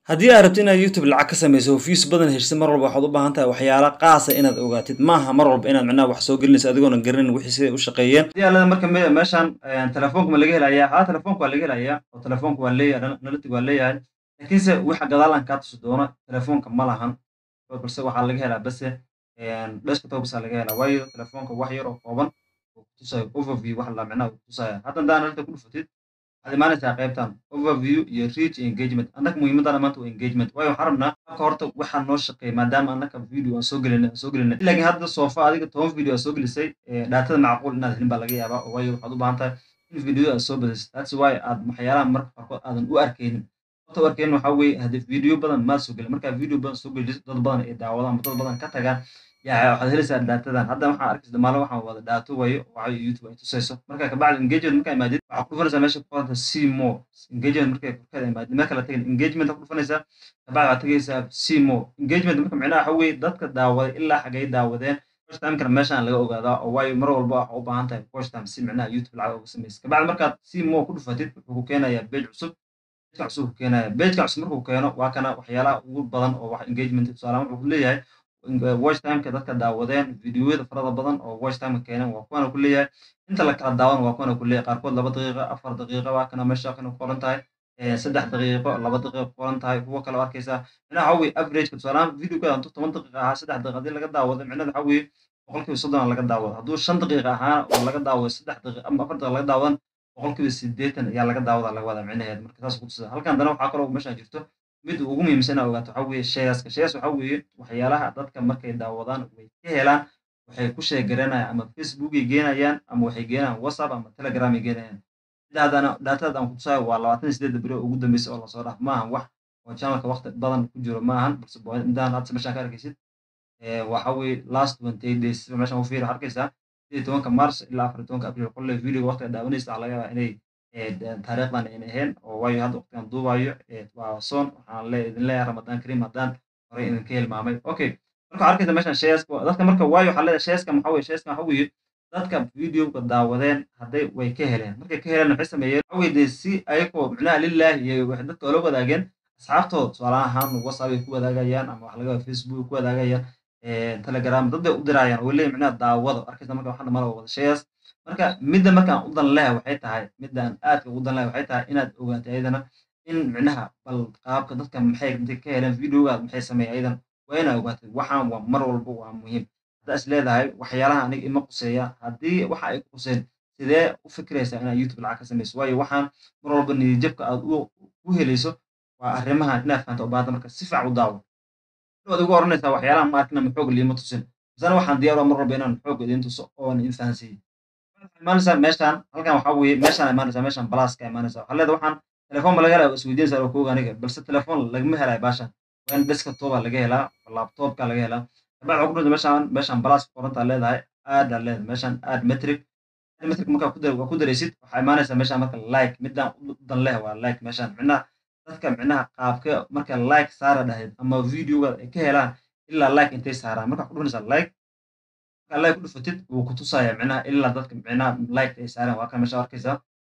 haddii aad rabto inaad youtube lacag ka samayso views badan heshisa mar walba waxaad u baahan tahay waxyaala qaasa inaad ogaatid maaha mar walba inaad micnaha wax soo gelinayso adigoona garanin wixii siday u shaqeeyeen hadii aalada marka meeshan telefoonka ma laga helayaa haa telefoonka waa laga helayaa oo telefoonka waa leeyahay analytic waa leeyahay laakiinse waxa gadaal aan kaa tusi doono telefoonka ma lahan balse waxaa laga helaa base desktop basa laga helaa waayo telefoonka wax yar oo kooban oo kutusayo overview wax la micnaha kutusaya hadda hadaa analytic ku dhufatid waxaad imaanaysaa qaybtan overview iyo reach iyo engagement annaka muhiimadana maanta waa engagement waayo waxaan rabnaa marka horta waxaa noo shaqeeya maadaama annaka video aan soo gelinay aan soo gelinay laakiin hadda soofa adiga toban video aad soo gelisay dhaatada macquul inaad helin baa laga yaabaa oo waayo waxaad u baahan tahay in video aad soo badisid that's why aad waxyaalaha marka qaarkood aadan u arkaynin horta u arkaynin waxaa weeye haddii video badan maad soo gelin markaa video badan soo gelisid dad badan ay daawadaan dad badan ka tagaan yaa waxaad helaysaa dhaatadan hadda waxaan arkaysa maalin waxaan wada dhaato wayo waxay youtube ay tusayso marka kabacdi engagement markaa imaadid waxaa ku dhufanaysaa meesha ku qoranta see more engagement markay korkeeda imaadid marka la tagay engagement ku dhufanaysaa kabacdi waxaad tagaysaa see more engagement marka micnaha waxa weeye dadka daawaday ilaa xagay daawadeen first timekana meeshaan laga ogaadaa oo waayo mar walba waxa u baahan tahay first time si micnaha youtube lacag uga samaysa kabacdi markaad see more ku dhufatid wuxuu ku keenayaa page cusub pageka cusub ku keenaya pageka cusub markuu keeno waa kana waxyaalaha ugu badan oo wax engagement tusaalahaan wuxuu leeyahay watch timeka dadka daawadeen videoyada farada badan oo watch timeka keeneen waa kuwana ku leeyahay inta la kala daawan waa kuwana ku leeyahay qaarkood laba daqiiqa afar daqiiqa waa kana meesha kana ku qoran tahay saddex daqiiqo laba daqiiqa ku qoran tahay kuwa kale arkaysaa micnaha waxa weye averageka tusaalahaan videoga hantu toban daqiiqa ahaa saddex daqiiqa haddii laga daawado micnada waxa weeye boqolkiiba soddon laga daawado hadduu shan daqiiqa ahaana oo laga daawado saddex daqiiqa ama afar daqiiqa laga daawadan boqolkiiba sideetan ayaa laga daawada laga wadaa micnaheed marka saas kutusa halkan dana waxaa kaloo meeshaan jirto mid ugu muhiimsan inaad ogaato waxa weeye shareska shares waxa weeye waxyaalaha dadka markay daawadaan way ka helaan waxay ku sheegaranayaan ama facebookay geenayaan ama waxay geenayaan whatsapp ama telegram ay geenayaan sidaadana daatada aan kutusaayo waa labaatan iyo sideedda beri ugu dambeysay oo lasoo dhaaf maahan wax oo channelka waqti badan ku jiro maahan balse intaan hadda meeshaan ka arkaysid waxa weeye last twenty eight days meeshaan u fiiri arkaysaa sidii tobanka mars ilaa afar tobanka april qolle video waqtiga daawanaysa waxaa laga yaabaa inay taariikhdan ayna ahayn oo waayo hadda waqtigan duubayo waa soon waxaan le idin leeyahay ramadaan kariim haddaan horey idinka hilmaamay okay marka waxaa arkaysa meeshan shareska dadka marka waayo waxaa leedahay shareska maxaa weye shareska waxa weeye dadka videoga daawadeen hadday way ka heleen markay ka heleen waxay sameeyeen waxa weye dee si ayagoo micnaha lillahi iyo waxay dadka oola wadaageen asxaabtooda tusaale ahaan whatsapp ay ku wadaagayaan ama waxa laga yaaba facebook ay ku wadaagayaan telegram dad bay u dirayaan oo leeyahay micnaha daawado arkaysa marka waxaan dhammaan wada shares marka midda markaan u dan leha waxay tahay midaan aadka ugu dan leha waxay tahay inaad ogaato ayadana in micnaha bal qaabka dadka maxay intay ka heleen videogaad maxay sameeyeen ayadan waa inaad ogaatid waxaan waa mar walba waa muhiim haddaa is leedahay waxyaalaha aniga ima quseeya haddii waxa ay quseen sidee u fikiraysaa inaad youtube lacag ka samayso waayo waxaan mar walba niyadjabka aad u helayso waa arrimahan inaad fahanto u baahanta marka si fiican u daawo waad ugu oranaysaa waxyaalaha ma arkina maxoog liima tusin misana waxaan diyaar mar walba inaan xoog idin tuso oon idin fahansiiyo imaanaysaa meeshaan halkan waxaa weeye meeshaan imaanaysaa meeshaan balaaska imaanaysaa waxaa leedahay waxaan telefoon ma laga helaa isweydiinaysaa oo kooga aniga balse telefoon lagama helayo baashan waa in desktop laga helaa laptopka laga helaa kabacdi waxaa ku dhunta meeshaan meeshaan balaas qorantaa leedahay aada leedahay meeshaan aad metric metric markaa ku ku daraysid waxaa imaanaysaa meeshaan marka like midaan u dan leh waa like meeshaan micnaha dadka micnaha qaabka marka like saara dhahayd ama videoga ay ka helaan ilaa like intay saaraan markaa ku dhufanaysaa like markaa like ku dhufatid wuu ku tusaya micnaha ilaa dadka micnaha like ay saareen waa kan meesha arkaysaa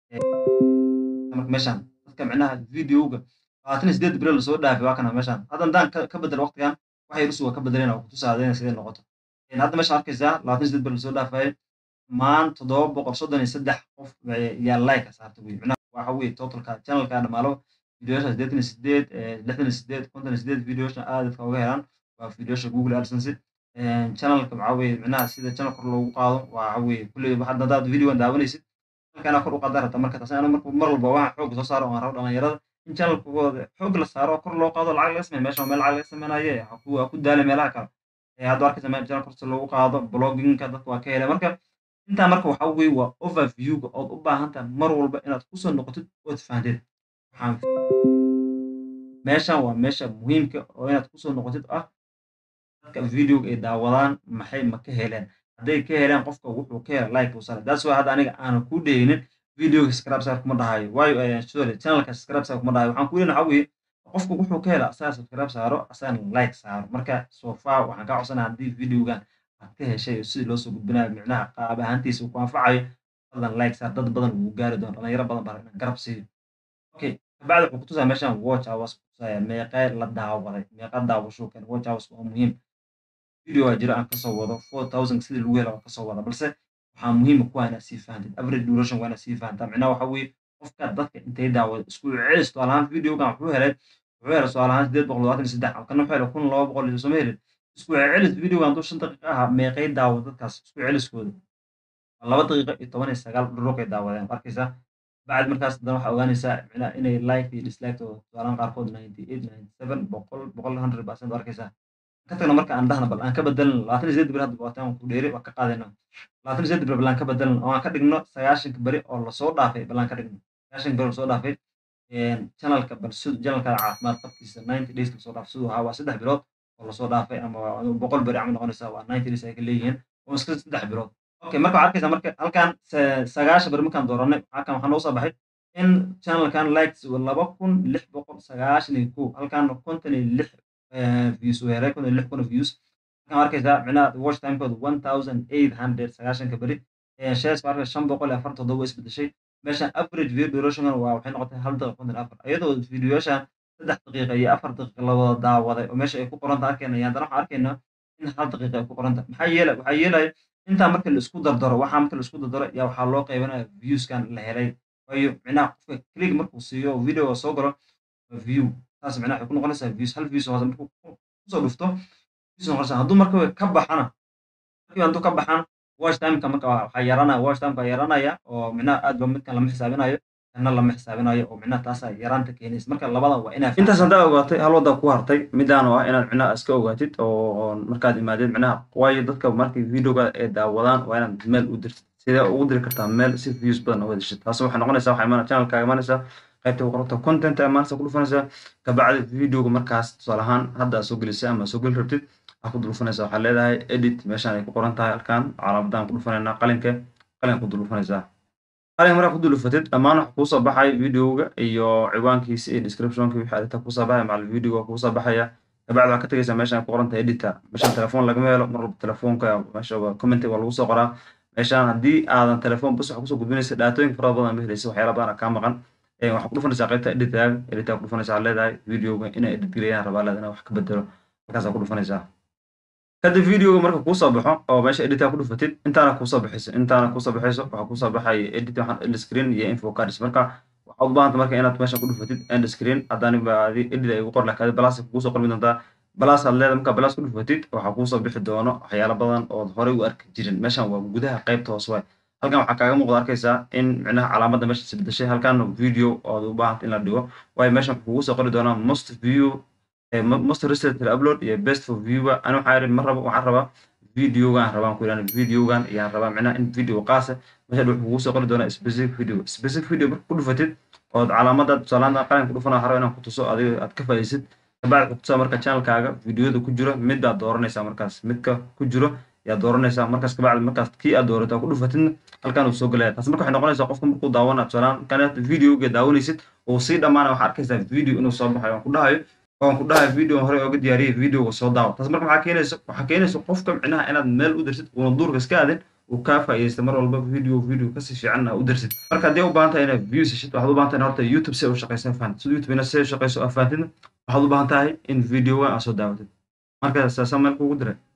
marka meeshaan dadka micnaha videoga labaatan iyo sideed beri lasoo dhaafay waa kana meeshaan hadda haddaan ka bedel waqtigan waxay rusuga ka bedeleen oo ku tusaadeen sidee noqoto hadda meeshaan arkaysaa labaatan iyo sideed beri lasoo dhaafay maan toddoba boqol soddon iyo saddex qof yaa like saarta wey micnaha waxa weye totalka channelka dhamaalo videoyasha siddeetan iyo sideed lixdan iyo sideed konton iyo sideed videoyasha aad dadka uga helaan waa videoyasha google adsense channelka waxaa weye micnaha sida channel kor loogu qaado waxa weye kulley hadda haddaad videogan daawanaysid channelkana kor u qaadaan rabta marka taas ana marka mar walba waxaan xoog soo saaro aan rabo dhalinyarada in channelkooda xoog la saaro kor loo qaado lacag laga sameeyo meesha meel lacag laga sameynaye ha ku daala meelaha kale hadda arkaysa meel channel korta loogu qaado bloggingka dadka waa ka hele marka intaa marka waxa weye waa overviewga ood u baahan tahay mar walba inaad kusoo noqotid ood fahanteed waxaan meeshan waa meesha muhiimka oo inaad kusoo noqotid ah dadka videoga ay daawadaan maxay ma ka heleen hadday ka heleen qofka wuxuu ka hela like buu sare that's why hadda aniga aanan ku dhehinin videoga subscribe sar kuma dhahayo waayo sorry channelka subscribe sar kuma dhahayo waxaan ku leeyahay waxa weeye qofka wuxuu ka hela asaga subscribe saaro asagana like saaro marka so far waxaan kaa codsanaya haddii videogan aad ka heshay sidii loo soo gudbinayo micnaha qaab ahaantiisa uu ku anfacayo fadlan like saar dad badan wuu gaari doona dhalinyaro badan baa inaan garab siiyo okay kabacdi wuxuu kutusaa meeshaan watch hours tusaya meeqee la daawaday meeqa daawasho keen watch hours waa muhiim video aa jira aan kasoo wado four thousand sidii lagu hela waan kasoo wada balse waxaa muhiima kuwa inaad sii fahantid average duration waa inaad sii fahantaa micnaha waxa weeye qofka dadka intay daawada isku celis tusaale ahaan videogan wuxuu helay wuxuu helay tusaale ahaan sideed boqol labaatan iyo saddex kana wuxuu helay kun laba boqol iyo sooma helin isku celis videogan hadduu shan daqiiqa ahaa meeqay daawo dadkaas isku celiskooda laba daqiiqo iyo toban iyo sagaal dhuruqay daawadeen arkaysaa bacd markaas haddana waxaa ogaanaysaa micnaha inay like iyo dislike-tooda tusaalahan qaarkood ninety eight ninety seven boqol boqol hundred percent arkaysaa ka tagna marka aan dhahna bal aan ka bedelno labaatan iyo sideed beri hadda waataan ku dheeri waa ka qaadayna labaatan iyo sideed beri bal aan ka bedelno oo aan ka dhigno sagaashanka beri oo lasoo dhaafay bal aan ka dhigno sagaashanka beri lasoo dhaafay channelka bal sid channelka caafimaad qabkiisa ninety days lasoo dhaafay siduu ahaa waa saddex bilood oo lasoo dhaafay ama boqol beri camal noqonaysa waa ninety days ay ka leeyihiin oo iska saddex bilood okay marka waxaad arkaysaa marka halkan sagaashan beri markaan dooranay halkan waxaa noo soo baxay in channelkan likes laba kun lix boqol sagaashan iyo kow halkan konton iyo lix views uu helay kun iyo lix kun oo views halkan arkaysaa micnaha watch timekooda one thousand eight hundred sagaashanka beri shares baa arkay shan boqol iyo afar toddoba isbedeshay meeshan average video duration waa waxay noqotay hal daqiiqa konton afar iyadoo videoyashan saddex daqiiqa iyo afar daqiiqa la wada daawaday oo meesha ay ku qoranta arkayna iyo haddana waxaan arkaynaa in hal daqiiqa ay ku qoranta maxaa yeelay waxaa yeelaya intaa marka la isku dardaro waxaa marka la isku dardaro yaa waxaa loo qeybanaya viewskan la helay waayo micnaha qofka click markuu siiyo video soo galo view taas micnaha waxay ku noqonaysaa views hal views hoose markuu kusoo dhufto views noqonaysaa hadduu marka ka baxana markii hadduu ka baxana watch timeka marka waxaa yaranaya watch timeka waa yaranaya oo micnaha aad ba midkan lama xisaabinayo kana lama xisaabinayo oo micnaha taasaa yaraanta keenaysa marka labada waa inaa intaas haddaa ogaatay hal wadda ku hartay midaan oo ah inaad micnaha iska ogaatid oo markaad imaadeed micnaha waayo dadka markay videoga ay daawadaan waa inaad meel u dirtid sidee ugu diri kartaa meel si views badan uga dishid taas waxay noqonaysaa waxaa imaana channelkaaga imaanaysaa qaybta qorata content imaanaysa ku dhufanaysaa kabacdi videoga markaas tusaale ahaan hadda aad soo gelisay ama soo geli rabtid waxaa ku dhufanaysaa waxaa leedahay edit meeshaan ay ku qoran tahay halkan calaamadan ku dhufanaynaa qalinka qalin ku dhufanaysaa qalin markaa ku dulufatid dhammaan waxa kuusoo baxay videoga iyo ciwaankiisa iyo descriptionka wixii arrinta kuusoo baxaya macal videoga kuusoo baxaya kabacdi waxaa ka tegaysaa meeshaan ku qoran tahay editor meeshaan telefoon lagama helo mar walba telefoonka meesha commenti waa lagu soo qoraa meeshaan haddii aadan telefoon bas wax kusoo gudbinaysa dhaatooyin fara badan ma helaysa waxyaala badan kaa maqan waxaa ku dhufanaysaa qaybta editaaga editaa ku dhufanaysaa leedahay videoga inay edit geliyaan rabaa leedahay wax ka bedelo markaasaa ku dhufanaysaa kadib videoga marka kuusoo baxo oo meesha editaa ku dhufatid intaana kuusoo baxayso intaana kuusoo baxayso waxaa kuusoo baxaya edit waxaan end screen iyo info cards marka waxaad u baahanta marka inaad meesha ku dhufatid end screen haddaan baadi edit ay ugu qor lakaadi balaas kuusoo qormi doontaa balaas aad leedahay marka balaas ku dhufatid waxaa kuusoo bixi doono waxyaalo badan ood horey u arki jirin meeshan waa gudaha qaybta hoos waay halkan waxaa kaaga muuqda arkaysaa in micnaha calaamadda meesha isbedeshay halkan video ood u baahanta in la dhigo waayo meeshan kugu soo qori doonaa most view most recent upload iyo best for viewer ani waxaa yidhi ma rabo waxaan rabaa videogan rabaan ku yidhahda videogan ayaan rabaa micnaha in video qaasa meesha wuxuu kugu soo qori doonaa specific video specific video marka ku dhufatid ood calaamada tusaalaanta qalin ku dhufana rabo inaan ku tuso adiga aad ka faa'iisid kabacdi ku tusaa marka channelkaaga videoda ku jiro mid baad dooranaysaa markaas midka ku jiro yaa dooranaysaa markaas kabacdi markaas kii aad doorato ku dhufatidna halkan uu soo gelaya taas marka waxay noqonaysaa qofka markuu daawana tusaalaan kanaad videoga daawanaysid uu sii dhammaana waxaa arkaysaa video inuu soo baxayo aan ku dhahayo waan ku dhahay video hore ooga diyaariyay videoga soo daawo taas marka maxaa keenaysa waxaa keenaysa qofka micnaha inaad meel u dirsid uuna duurka iska aadin uu kaa faa'iidaysta mar walba video video kasii fiican u dirsid marka haddii u baahan tahay inaad views heshid waxaad u baahan tahay horta youtube si u shaqaysa fahantid sida youtube ina si u shaqayso aa fahantidna waxaad u baahan tahay in videoga aad soo daawatid marka saasa meel kugu diray